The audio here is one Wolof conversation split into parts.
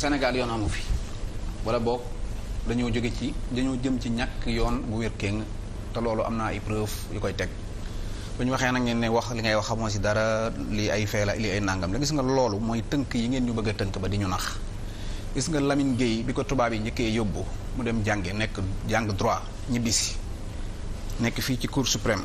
Sénégal yoon amu fi wala boog dañoo jóge ci dañoo jëm ci ñàkk yoon bu wér kéng te loolu am naa ay preuve yu koy teg bu ñu waxee nag ngeen ne wax li ngay wax xamoo si dara lii ay fee la lii ay nangam la gis nga loolu mooy tënk yi ngeen ñu bëgg a tënk ba di ñu nax gis nga Lamine Gueye bi ko tubaab yi njëkkee yóbbu mu dem jànge nekk jàng droit ñibbisi nekk fii ci cour suprême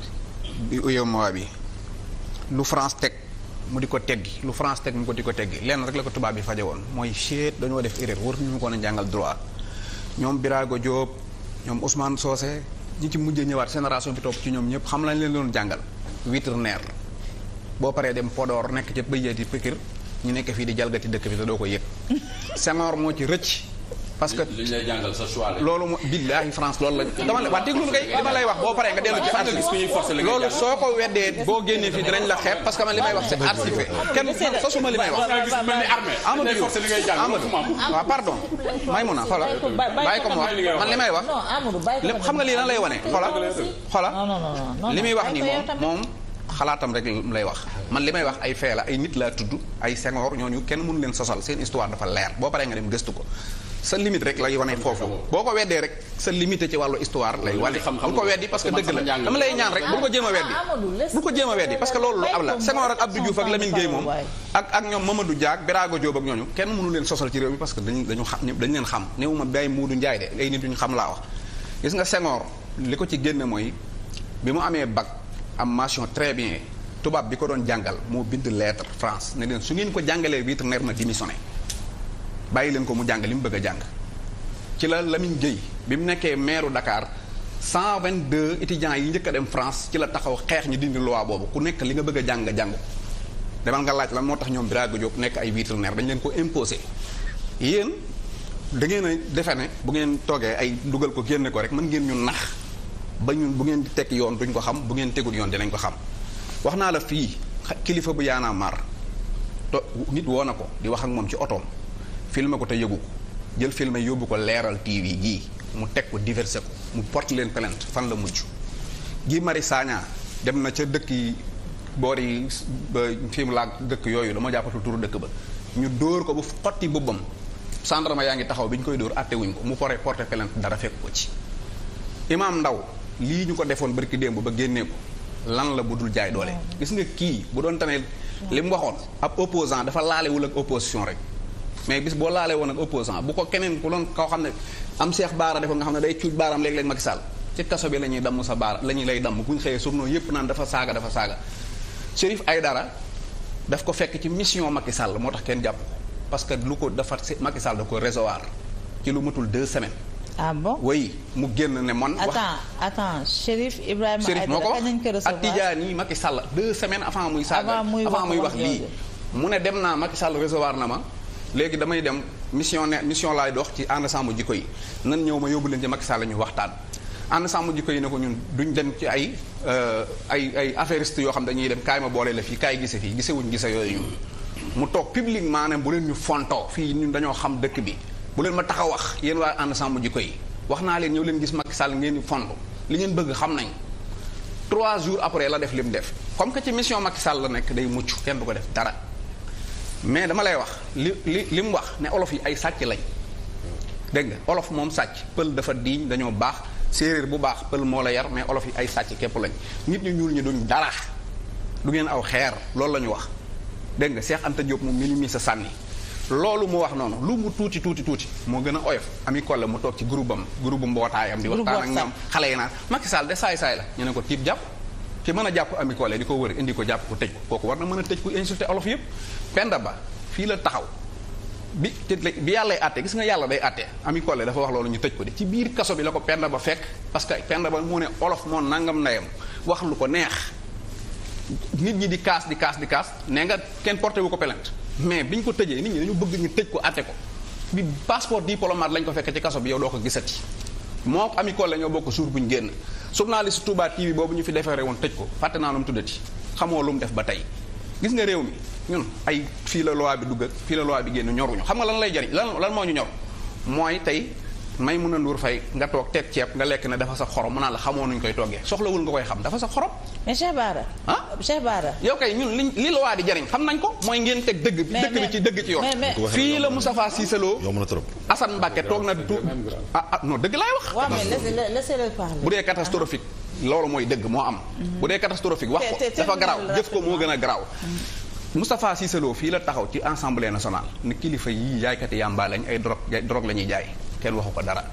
bi UEMOA bi lu France teg mu di ko teggi lu France teg mu ko di ko teggi lenn rek la ko tubaab bi faje woon mooy chet dañoo def erreur war ñu ko na jàngal droit ñoom Birago Diop ñoom Ousmane Socé ñi ci mujjee ñëwaat génération bi topp ci ñoom ñëpp xam lañ leen doon jàngal vétérinaire boo paree dem Podor nekk ca bëjee di pikir ñu nekk fii di jalgati dëkk bi te doo ko yëg Senghor moo ci rëcc parce que li ñu lay jàngal sa choix la. loolu mo billaahi France loolu la dama la waa déglu kay li ma lay wax boo paree nga dellu ci archive loolu soo ko weddee boo génnee fii dinañ la xeeb parce que man li may wax c'est archivé kenn sosuma li may wax Amadou Diouf Amadou waaw pardon may mun a xoola bàyyi ko mu wax man li may wax non Amadou bàyyi ko lépp xam nga lii lan lay wane xoola xoola non non non non li muy wax ni bàyyi ko moom yow tamit. moom xalaatam rek lay wax man li may wax ay fee la ay nit laa tudd ay Senghor ñooñu kenn mënu leen sosal seen histoire dafa leer boo paree nga dem gëstu ko sa limite rek lay wane foofu boo ko weddee rek sa limité ci wàllu histoire lay wane bul ko weddi parce que dëgg la dama lay ñaan rek bul ko jéem a weddi bul ko jéem a weddi parce que loolu lu am la Senghor ak Abdou Diouf ak Lamine Gueye moom ak ak ñoom Mamadou Diak Birago Diop ak ñooñu kenn mënu leen sosal ci réew mi parce que dañu dañu xam dañu leen xam néewuma bay Moodu Njaay de ay nit ñu xam laa wax gis nga Senghor li ko ci génne mooy bi mu amee bac am mention très bien tubaab bi ko doon jàngal moo bind lettre France ne leen su ngeen ko jàngalee vétérinaire na démissionné bàyyi leen ko mu jàng li mu bëgg a jàng ci la Lamine Gueye bi mu nekkee maire Dakar 122 étudiants yi njëkk a dem France ci la taxaw xeex ñu dindi loi boobu ku nekk li nga bëgg a jàng nga jàng ko demal nga laaj lan moo tax ñoom Birago Diop nekk ay vétérinaire dañ leen ko imposé yéen da ngeen a defe ne bu ngeen toogee ay dugal ko génne ko rek mën ngeen ñu nax ba ñun bu ngeen di teg yoon duñ ko xam bu ngeen tegul yoon dinañ ko xam wax naa la fii xa- kilifa bu yaanaa mar to nit woo na ko di wax ak moom ci otoom filmé ko te yëgu ko jël filmé yóbbu ko leeral TV gii mu teg ko diversé ko mu porte leen plainte fan la mujj gi Mari Sagna dem na ca dëkk yi boor yi ba fi mu laag dëkk yooyu dama jàppatul turu dëkk ba ñu dóor ko bu xotti bubbam gendarme yaa ngi taxaw bi ñu koy dóor àtte wuñ ko mu porté porté plainte dara fekk ko ci imaam Ndaw lii ñu ko defoon barki démb ba génnee ko lan la bu dul jaay doole gis nga kii bu doon tane li mu waxoon ab opposant dafa laalewul ak opposition rek mais bis boo laalee woon ak opposant bu ko keneen ku doon koo xam ne am seex baara defoon nga xam ne day cuuj baaraam léeg-léeg Macky Sall ci kaso bi la ñuy damm sa baara la ñuy lay damm bu ñu xëyee journaux yépp naan dafa saaga dafa saaga Chérif Aïdara daf ko fekk ci mission Macky Sall moo tax kenn jàpp ko parce que lu ko dafa Macky Sall da ko recevoir ci lu matul deux semaines ah bon way mu génn ne man wax attends attends Chérif Ibrahima Chérif moo ko Aïdara kañ lañ ko wax ak recevoir Tidiane yi Macky Sall deux semaines avant muy saaga Avant muy wax avant muy wax wax lii jooju. mu ne dem naa Macky Sall recevoir na ma léegi damay dem mission ne mission laay dox ci ànd sàmm jikko yi nan ñëw ma yóbbu leen ci Macky Sall ñu waxtaan ànd sàmm jikko yi ne ko ñun duñ dem ci ay euh, ay ay affairiste yoo xam dañuy dem kaay ma boole la fii kaay gise fii gisewuñ gise yooyu ñun mu toog publiquement ne bu leen ñu fontoo fii ñun dañoo xam dëkk bi bu leen ma tax a wax yéen waa ànd sàmm jikko yi wax naa leen ñëw leen gis Macky Sall ngeen di fond li ngeen bëgg xam nañ trois jours après la def li mu def comme que ci mission Macky Sall la nekk day mucc kenn du ko def dara mais dama lay wax li li li mu wax ne olof yi ay sàcc lañ dégg nga olof moom sàcc pël dafa diiñ dañoo baax séeréer bu baax pël moo la yar mais olof yi ay sàcc képp lañ nit ñu ñuul ñi duñ dara du ngeen aw xeer loolu la ñu wax dégg nga Cheikh Anta Diop mu minimi sa sànni loolu mu wax noonu lu mu tuuti tuuti tuuti moo gën a oyof ami kolle mu toog ci groupe am groupe bu mbootaayam di Groupe waxtaan ak WhatsApp. ñoom xale yi naan Macky Sall de saay-saay la ñu ne ko tiib jàpp ki mën a jàpp ami kolle di ko wër indi ko jàpp ko tëj ko kooku war na mën a tëj ku insulté olof yëpp Penda Ba fii la taxaw bi te bi yàllay àtte gis nga yàlla day àtte ami kolle dafa wax loolu ñu tëj ko de ci biir kaso bi la ko Penda Ba fekk parce que Penda Ba moo ne olof moo nangam ndeyam wax lu ko neex nit ñi di kaas di kaas di kaas nee nga kenn porté wu ko plainte mais bi ñu ko tëjee nit ñi dañu bëgg ñu tëj ko àtte ko bi passeport diplomate lañ ko fekk ci kaso bi yow doo ko gisati moo ko ami kolle ñoo bokk jour bu ñu génn journaliste Touba TV boobu ñu fi defaree woon tëj ko fàtte naa nu mu tuddati xamoo lu mu def ba tey gis nga réew mi ñun ay fii la loi bi dugg ak fii la loi bi génn ñoruñu xam nga lan lay jariñ lan lan moo ñu ñor mooy tey may mun a nduur fay nga toog teg ceeb nga lekk ne dafa sa xorom mu naan la xamoo nuñ koy toggee soxlawul nga koy xam dafa sa xorom mais Cheikh Bara. ah Cheikh Bara. yow kay ñun liñ li la waa di jariñ xam nañ ko mooy ngeen teg dëgg bi Mais- dëgg bi mais- ci dëgg ci yoon mais- mais- fii la Moustapha Cissé Lo yomb na trop. Assane Mbacké toog na tu ah ah non dëgg laay wax waaw mais laissez laissez-le parler. bu dee catastrophique loolu mooy dëgg moo am bu dee catastrophique wax ko Te- te- dafa te- garaaw te- jëf ko moo gën a garaaw Moustapha Cissé Lo fii la taxaw ci assemblée nationale ni kilifa yii jaaykati yàmbaa lañ ay drogue drogue la ñuy jaay kenn waxu ko dara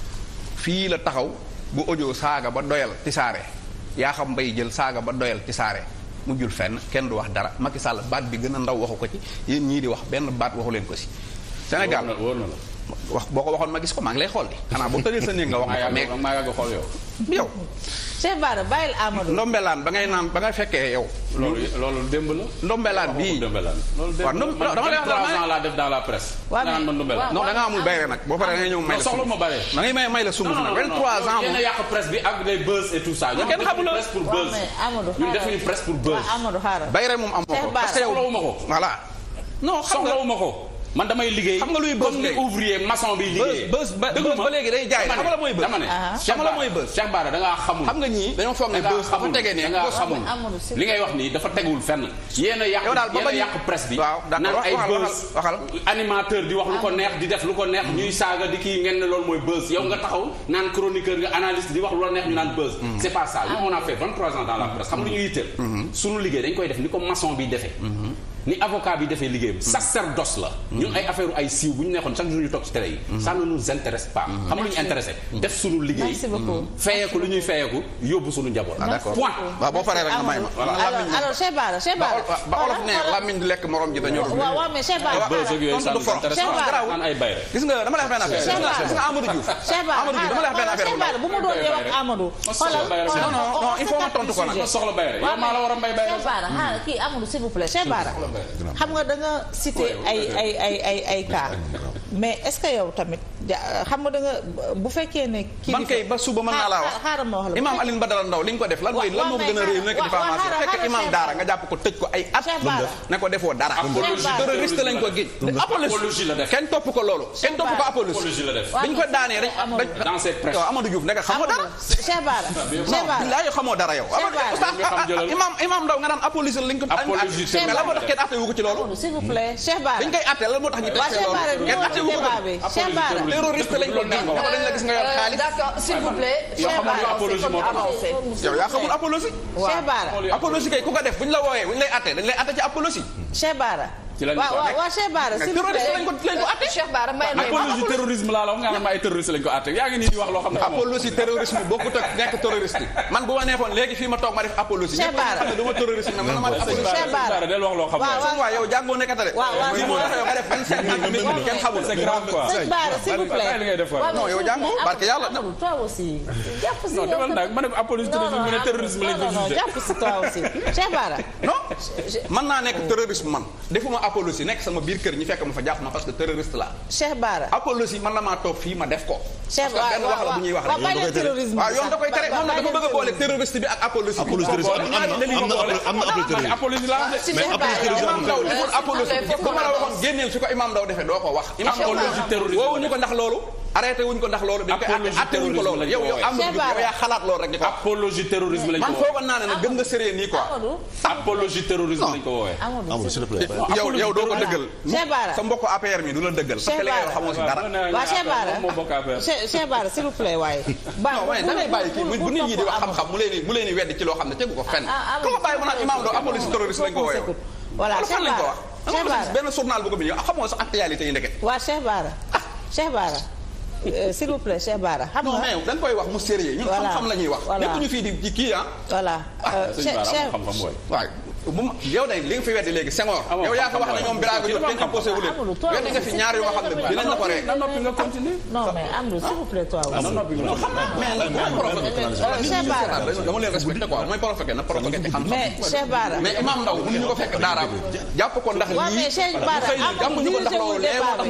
fii la taxaw bu audio saaga ba doyal tisaare yaa xam mbay jël saaga ba doyal tisaare mujjul fenn kenn du wax dara Macky Sall baat bi gën a ndaw waxu ko ci yéen ñii di wax benn baat waxu leen ko si Sénégal wóor na la. wax boo ko waxoon ma gis ko maa ngi lay xool di xanaa boo tëddee sa néeg nga wax maa ma ko mais yàgg maa yàgg xool yow. yow Cheikh Bara bàyyil Amadou. ndombelaan ba ngay naan ba ngay fekkee yow loolu loolu démb la. ndombelaan bii Ndumbelaan. loolu démb waaw ndum- la. dama lay wax man dama- 23 ans laa def dans la presse. Waaw, nga naan mais- man Ndumbelaan. waaw. non da nga amul bayre nag boo paree da ngay ñëw may la non soxla ma bare. da ngay may may la sunguf nag 23 ans yéen a moom yàq presse bi ak les buzz et tout ça. Mais kenn xamul la. presse pour waaw buzz. mais Amadou ñun xaaral. defuñu presse pour buzz. waaw Amadou xaaral. bayre moom amoo ko Cheikh Bara. parce que yow soxlawuma ko. voilà non xam nga soxlawuma ko. man damay liggéey. Xam nga luy buzz comme ni léegi? ouvrier maçon bi liggéey. buzz ba Déglu buzz ma. ba léegi day jaay dama xam nga la mooy buzz dama ne. Ah. Cheikh Xam nga la Bara- mooy buzz. Cheikh Bara da ngaa xamul. xam nga ñii dañoo foog ne da ngaa buzz dafa xamul. tegee ne da ngaa buzz xamul. Amadou, s'il li ngay wax nii dafa tegul fenn. yéen a yàq Yow daal ba yéen a bañ- yàq presse bi. waaw d'accord, naan wax- ay waxal, buzz. waxal. animateur di wax lu ko neex di def lu ko neex ñuy saaga di kii ngeen ne loolu mooy buzz yow nga taxaw naan chroniqueur nga analyste di wax lu la neex ñu naan buzz. c'est pas ça ñun on a fait 23 ans dans la presse xam nga lu ñu yitteel. sunu liggéey dañ koy def ni ko maçon bi defee. ni avocat bi defee liggéeyam. sacerdoce la. ñun ay affaire ay siiw bu ñu neexoon chaque jour ñu toog ci télé yi. ça ne nous intéresse pas. xam nga lu ñu intéressé. def sunu liggéey. Merci beaucoup. feyeeku lu ñuy feyeeku yóbbu sunu njaboot. Ah, d'accord. point. waaw boo paree rek nga may ma alors alors Cheikh Bara Cheikh ba Bara. ol- ba olof ne làmmiñ di lekk morom ji dañoo waaw waaw mais Cheikh Bara. buzz ak yooyu ça tontu nous du for. intéresse Cheikh pas. Bara. naan ay bayre. gis nga dama lay wax benn affaire Cheikh Bara. gis nga Amadou Diouf Cheikh Bara Amadou Diouf dama lay wax benn affaire bu Cheikh Bara bu ma doon yow ak Amadou. xoolal bayre. xoolal Non, non, non, il faut ma tontu ko nag. nga soxla bayre yow maa la war a mbay bayre. Cheikh Bara xaaral kii Amadou s'il vous plaît Cheikh Bara xam nga da nga cité ay ay ay ay ay cas mais est-ce que yow tamit ja- xam nga da nga bu fekkee ne. kii man kay ba suba mën naa laa wax xaaral ma wax la. Imam Alioune Badara Ndaw li nga ko def lan mooy Wa- lan wa- moo ko mais gën a réew nekk xaaral- wa- diffamation wa- fekk xaaral imam Cheikh daara Bara. nga jàpp ko tëj ko ay at Cheikh Bara. ne ko defoo dara Apologie terroriste lañ ko géej Apologie la def. kenn topp ko loolu kenn topp ko Bara. apologie Apologie la def. dañ ko daanee rek Amadou. dañ Dans ses presse. yow Amadou Diouf nekk xamoo dara Amadou Cheikh Bara Cheikh Bara billaay xamoo dara yow Cheikh Bara. Oustaz, Nga xam jëlal. imam imam Ndaw nga naan apologie lañ ko Apologie mais la moo tax kenn atte wu ko ci loolu Amadou s'il vous plaît Cheikh Bara. dañ koy atte lan moo tax ñu waa teg Cheikh Bara loolu kenn atte wu ko débat bi Cheikh Bara. terroriste lañ ko géej ne ko dañ la gis nga yor xaalis D'accord, s'il vous plaît. Yow Cheikh xamal nga Bara, apologie moo tax. avancé. yow yaa xamul apologie Cheikh Bara. apologie kay ku ko def bu ñu la wooyee bu ñu lay atte dañ lay atte ci apologie Cheikh Bara. Ci lañ ko waaw waaw nekk. waaw Cheikh Bara s'il vous terroriste plaît. lañ ko lañ ko atte Cheikh Bara may may ma. apologie terrorisme laa la wax nga naan ma ay terroriste lañ ko àtte yaa ngi nii di wax loo xam ne xamoo. apologie terrorisme bokkut ak nekk terroriste man bu ma neexoon léegi fii ma toog ma def apologie Cheikh ñëpp dañu xam ne du ma terroriste mais man ma def apologie Cheikh Bara. del wax loo xam waaw ne. waaw. waaw yow jàngoo nekkatale waaw, waaw. lii moo tax yow nga def 25 minutes kenn xamul c'est grave quoi. Cheikh Bara s'il vous plaît. Bàyyi li ngay def waay. non yow jàngoo barke yàlla Amadou toi aussi. jàpp si non defal nag ma ne ko apologie terrorisme mu ne terrorisme lañ ko non non jugé. jàpp si toi aussi Cheikh Bara. non mën naa nekk terroriste man defuma apologie nekk sama biir kër ñi fekk ma fa jàpp ma parce que terroriste la Cheikh Bara. apologie man la maa toog fii ma def ko Cheikh parce que benn wax la bu ñuy wax waaw rek bàyyi leen terrorisme waaw yoon da koy tere moom nag dafa bëgg a boole terroriste bi ak apologie bi apologie terroriste am na am na am na am na apologie terroriste. apologie laa wax de. si mais Cheikh apologie Bara. terroriste imam Ndaw deful apologie bu ma la waxoon génneel fi ko imam Ndaw defee doo ko wax imam Ndaw Apologie terroriste woowuñu ko ndax loolu arrêté wuñ ko ndax loolu dañ koy Apologie atte wuñ ko loolu terrorisme yow yow lañ ko am woowee. yow yaa xalaat loolu rek di ko wax apologie terrorisme lañ ko man woowee. foogoon naa ne nag gën nga sérieux nii quoi Amadou. apologie terrorisme lañ ko woowee. Amadou Amadou s'il te plaît. yow yow doo ko dëggal Cheikh Bara. sa mbokk APR mi du la dëggal parce que li ngay wax xamoo si dara waa Cheikh Bara moo bokk affaire. Cheikh Cheikh Bara s'il vous plaît waaye. non waaye da ngay bàyyi kii bu nit ñi di wax xam-xam mu leen di mu leen di weddi ci loo xam ne tegu ko fenn ah, ah, ku ma bàyyi mu naan imam Ndaw apologie terroriste lañ ko woowee voilà fan Cheikh lañ ko Bara wax Cheikh dama Bara gis benn journal bu ko bind yow xamoo sa actualité yi ndeke waa Cheikh Bara Cheikh Bara euh, s'il vous plaît Cheikh Bara xam non nga mais da nga koy wax mu sérieux ñun Voilà. xam-xam la ñuy wax Voilà. nekk ñu fii di ci kii ah voilà euh, sëñ Cheikh Bara Cheikh amul xam-xam booy. waaw bu ma yow day li nga fi weddi léegi Senghor Amoo yow yaa ko wax ne xam-xam ñoom Birago Diop dañ imposé wu leen Amadou, toi weddi nga fi ñaar yoo xam ne dinañ la ko rek na noppi nga continuer. non mais Amadou s'il vous plaît toi na aussi noppi nga mais nag mooy provoqué Euh, Cheikh Bara dama leen respecté quoi mooy provoqué na provoqué ci xam-xam mais Cheikh Bara mais imam Ndaw mënuñu ko fekk daaraam jàpp ko ndax waaw lii mais Cheikh Bara xëy na jàppuñu ko ndax loolu lee moo tax ñu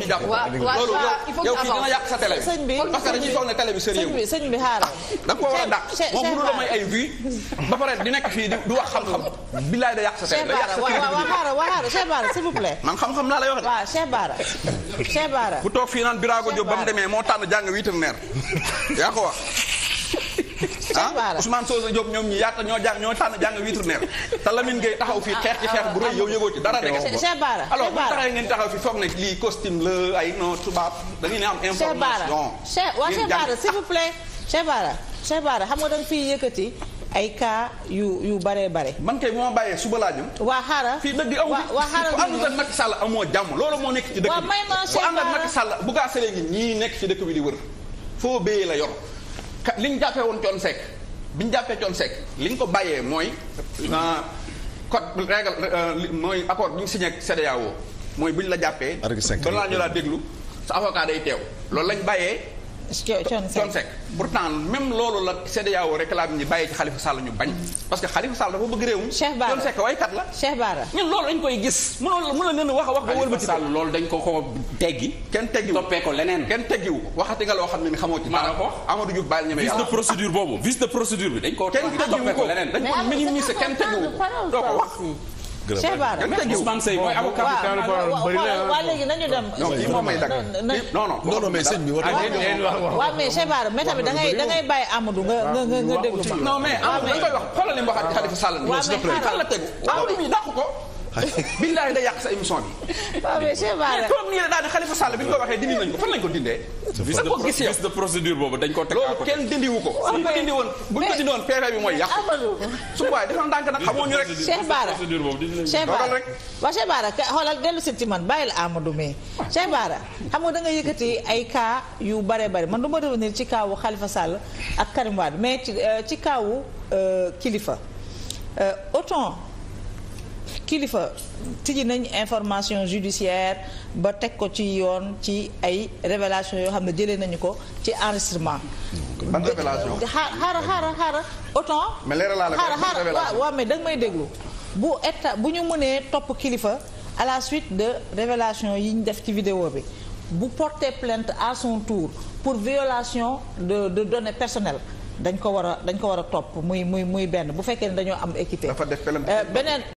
ñu jàpp Waa- waa- loolu waa, il faut yow que kii dina yàq sa télé bi sëñ bi parce que dañuy foog ne télé bi sérieux sëñ bi sëñ bi xaaral da nga ko war a dàq Cheikh- moom Cheikh mënu la may ay vues ba pare di nekk fii di di wax xam-xam billaay da yàq sa télé Cheikh da yàq Bara sa waaw waaw crédibilité xaaral waaw xaaral Cheikh Bara s'il vous plaît man xam-xam laa lay wax de waaw Cheikh Bara Cheikh Bara bu toog fii naan Birago Diop ba mu demee moo tànn jàng vétérinaire yaa ko wax ah Bara. Ousmane Sosa Diop ñoom ñi yaata ñoo jàng ñoo tànn jàng vétérinaire te Lamine Gueye taxaw fii xeex ci xeex bu rëy yow yëgoo ci dara de Cheikh Cheikh Bara alors Cheikh bu Bara taxawee ngeen taxaw fi foog ne lii costume la ay non tubaab da ngeen am Cheikh Bara information Cheikh waa ngeen Cheikh jàng. Bara s'il vous plaît Cheikh Bara Cheikh Bara xam nga da nga fiy yëkkati ay cas yu yu bare bare man kay bu ma bàyyee suba laa jëm waa xaaral fii dëgg amu waa waa xaaral ku àndut ak Macky Sall amoo jàmm loolu moo nekk ci dëkk Waa, bi may ma ku Cheikh ànd ak Bara. Macky Sall bu gaa sëlee ngi ñii nekk ci dëkk bi di wër foo béyee la yor ka li ñu jàppee woon Thione Seck bi ñu jàppee Thione Seck li ñu ko bàyyee mooy ah, code règle euh, li- mooy accord bi ñu signé ak CEDEAO mooy bu ñu la jàppee Article cinq. balaa ñu laa déglu sa avocat day teew loolu lañ bàyyee Thione Thione Seck Seck pourtant même loolu la CEDEAO réclame ñi bàyyee ci Khalifa Sall ñu bañ parce que Khalifa Sall dafa bëgg réewum Cheikh Bara. Thione Seck waykat la Cheikh Bara ñun loolu dañ koy gis mënoo mën a leen wax a wax ba Khalifa wëlbati Sall loolu dañ ko ko teggi kenn teggiwu toppee ko leneen kenn teggiwu ko waxati nga loo xam ne ni xamoo ci Maa la dara ko wax. Amadou Diouf bàyyi ñeme vice de yàlla procédure boobu vice de procédure bi dañ ko kenn teggi teggiwu toppee ko ko leneen dañ ko minimiser kenn teggiwu ko doo ko wax Cheikh Bara kenn teggiwu ko Ousmane Seye mooy avocat bi waaw waaw waaw waa léegi nañu dem non kii moom may dagg na- Kii- non non non non mais sëñ bi war waaw mais Cheikh Bara mais tamit da ngay da ngay bàyyi Amadou nga nga nga nga déglu ma non mais Amadou dañ koy wax xoolal li mu waxaat ci Khalifa Sall waaw, mais xaaral. fan la tegu Amadou mi dàq ko billaay day yàq sa émission bi waaw mais Cheikh Bara mais comme nii la daal di Khalifa Sall bi ñu ko waxee dindi nañ ko fan lañ ko dindee vice da de ko gis yow vice de procédure boobu dañ ko teg à loolu côté kenn dindiwu ko bu ñu ko dindi woon bu ñu ko dindi woon PV bi mooy yàq Amadou su waaye dafa ndànk nag xamoo ñu rek Cheikh Bara procédure boobu dinañ Cheikh Dogal Bara rek. waaw Cheikh Bara ka- xoolal dellu si ci man bàyyil Amadou mais Cheikh Bara xam nga da nga yëkkati ay cas yu bare bare man du ma revenir ci kaawu Khalifa Sall ak Karim Wade mais ci euh, ci kaawu euh, Kilifeu Euh, autant Kilifeu tijji nañ information judiciaire ba teg ko ci yoon ci ay révélation yoo xam ne jëlee nañu ko ci enregistrement ban révélation xaar xaaral xaaral xaaral autant mais leeral laa la xaaral ban xaaral révélation waaw waaw mais da nga may déglu bu état bu ñu mënee topp kilifa à la suite de révélation yi ñu def ci vidéo bi bu porter plainte à son tour pour violation de de données personnelles dañ ko war a dañ ko war a topp muy muy muy benn bu fekkee ne dañoo am équité dafa def plainte Euh, beneen